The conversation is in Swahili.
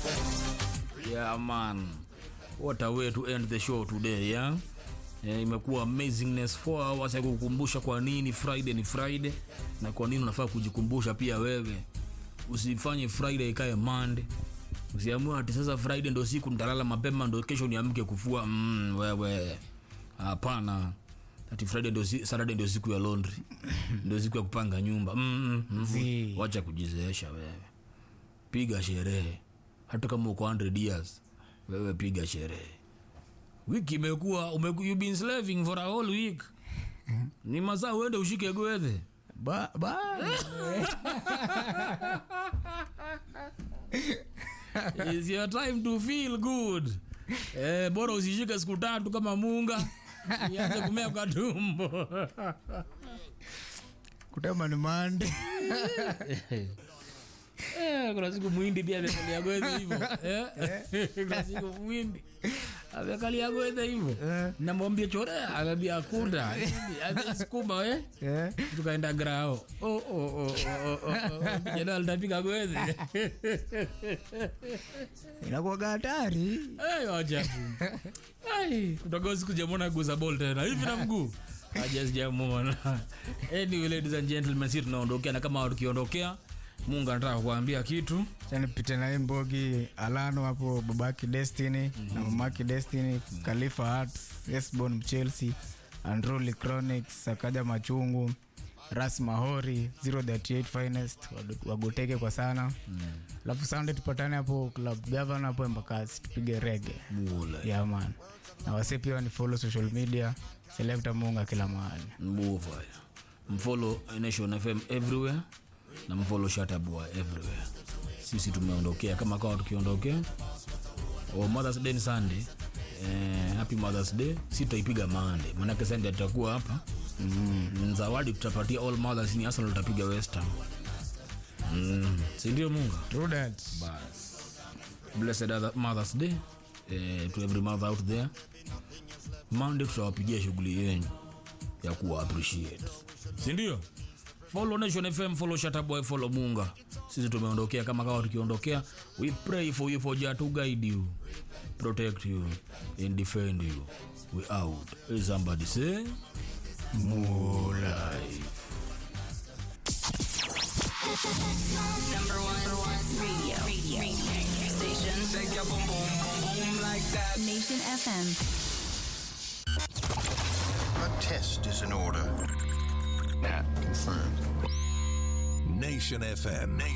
Yeah man, what a way to end the show today yeah? Eh, imekuwa amazingness 4 hours ya kukukumbusha kwa nini Friday ni Friday na kwa nini unafaa kujikumbusha pia wewe. Usifanye Friday ikae Monday. Usiamue ati sasa Friday ndo siku nitalala mapema ndo kesho niamke kufua. Mm, wewe. Hapana. Ati Friday ndo si, Saturday ndo siku ya laundry. ndo siku ya kupanga nyumba. Mm, mm, Zii. mm. Wacha kujizeesha wewe. Piga sherehe. Hata kama uko 100 years, wewe piga sherehe. Wiki imekuwa umeku, you been slaving for a whole week. Ni masaa uende ushike gwethe. Ba, ba. It's your time to feel good. Eh, bora usishike siku tatu kama munga. Ianze kumea kwa tumbo. Kutema ni mande. Eh, kuna siku mwindi pia amekalia gwethe hivyo. Eh? Kuna siku mwindi amekalia gwethe hivyo. Eh. Namwambia chorea, anambia akunda. Sukuma eh? Eh. tukaenda grao oh, oh, oh, oh, oh, oh. Kijana alitapiga gwethe Inakuwa hatari. Hey, wacha tu. Ai, kutoka siku jamona guza ball tena hivi na mguu aja sijamona anyway ladies and gentlemen sisi tunaondokea na kama tukiondokea mungu anataka kuambia kitu chanipite na hii mbogi alano hapo babaki destiny na mamaki destiny khalifa arts esbon mchelsea androli chronics sakaja machungu ras mahori 038 finest wadu- wagoteke kwa sana alafu sunday tupatane hapo club governor hapo embakasi tupige rege mula yeah, man na wase pia ni follow social media selecta munga kila mahali mbuva mfollow nation fm everywhere na mfollow shataboy everywhere sisi tumeondokea kama kawa tukiondokea o mothers day ni sunday eh, happy mothers day si tutaipiga mande manake sunday tutakuwa hapa mm. zawadi tutapatia all mothers ni arsenal tutapiga west ham mm. sindio munga True that. bas blessed other mothers day eh, to every mother out there monday tutawapigia shughuli yenyu ya kuwa appreciate sindio follow nation fm follow shataboy follow munga sisi tumeondokea kama kawa tukiondokea we pray for you for jah to guide you protect you and defend you we out Hey, somebody say more life Number one, radio, radio, radio station. Shake your boom boom boom boom like that. Nation FM. A test is in order. Confirmed. Nation FM.